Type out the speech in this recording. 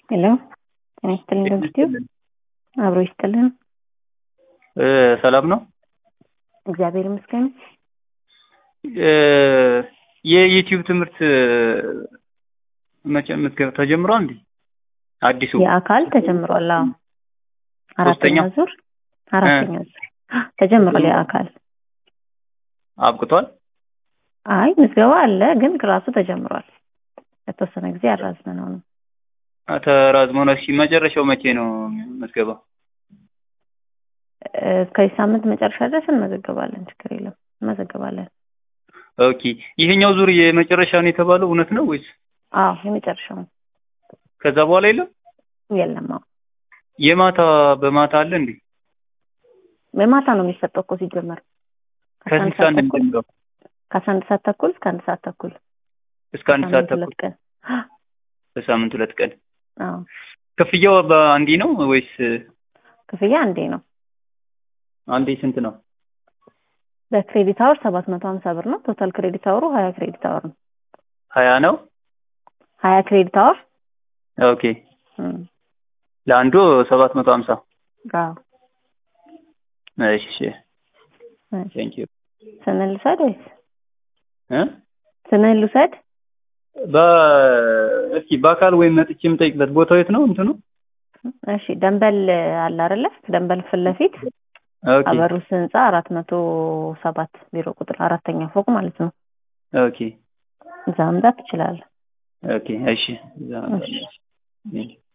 ሄሎ ጤና ይስጥልኝ ዶክተር አብሮ ይስጥልን። ሰላም ነው። እግዚአብሔር ይመስገን። የዩቲዩብ ትምህርት መቼ ምዝገባ ተጀምሯል እንዴ? አዲሱ የአካል ተጀምሯል። አዎ አራተኛ ሶስተኛ? ዙር አራተኛ ዙር ተጀምሯል። የአካል አብቅቷል። አይ ምዝገባ አለ፣ ግን ክላሱ ተጀምሯል። ለተወሰነ ጊዜ አራዝመነው ነው። ተራዝሞ ነው። እሺ መጨረሻው መቼ ነው ምዝገባው? እስከዚህ ሳምንት መጨረሻ ድረስ እንመዘገባለን። ችግር የለም እንመዘገባለን። ኦኬ ይሄኛው ዙር የመጨረሻ ነው የተባለው እውነት ነው ወይስ አዎ የመጨረሻው ነው። ከዛ በኋላ የለም? የለም አዎ የማታ በማታ አለ እንዴ? በማታ ነው የሚሰጠው እኮ ሲጀመር ከአስራ አንድ ከስንት ሰዓት ሰዓት ተኩል እንደሚጀምረው? ከአስራ አንድ ሰዓት ተኩል እስከ አንድ ሰዓት ተኩል እስከ አንድ ሰዓት ሳምንት ተኩል ሁለት ቀን በሳምንት ሁለት ቀን። አዎ ክፍያው በአንዴ ነው ወይስ ክፍያ አንዴ ነው። አንዴ ስንት ነው? በክሬዲት አወር ሰባት መቶ ሀምሳ ብር ነው። ቶታል ክሬዲት አወሩ ሀያ ክሬዲት አወር ነው። ሀያ ነው። ሀያ ክሬዲት አወር ኦኬ ለአንዱ ሰባት መቶ ሀምሳ አዎ እሺ ቴንክ ዩ ስንል ልውሰድ ወይስ እ ስንል ልውሰድ? በ እስኪ በአካል ወይም መጥቼ የምጠይቅበት ቦታው የት ነው እንትኑ? እሺ ደንበል አለ አይደለ? ደንበል ፊት ለፊት ኦኬ አበሩስ ህንፃ አራት መቶ ሰባት ቢሮ ቁጥር አራተኛ ፎቅ ማለት ነው። ኦኬ እዛ መምጣት ትችላለህ። ኦኬ እሺ እዛ እሺ። እሺ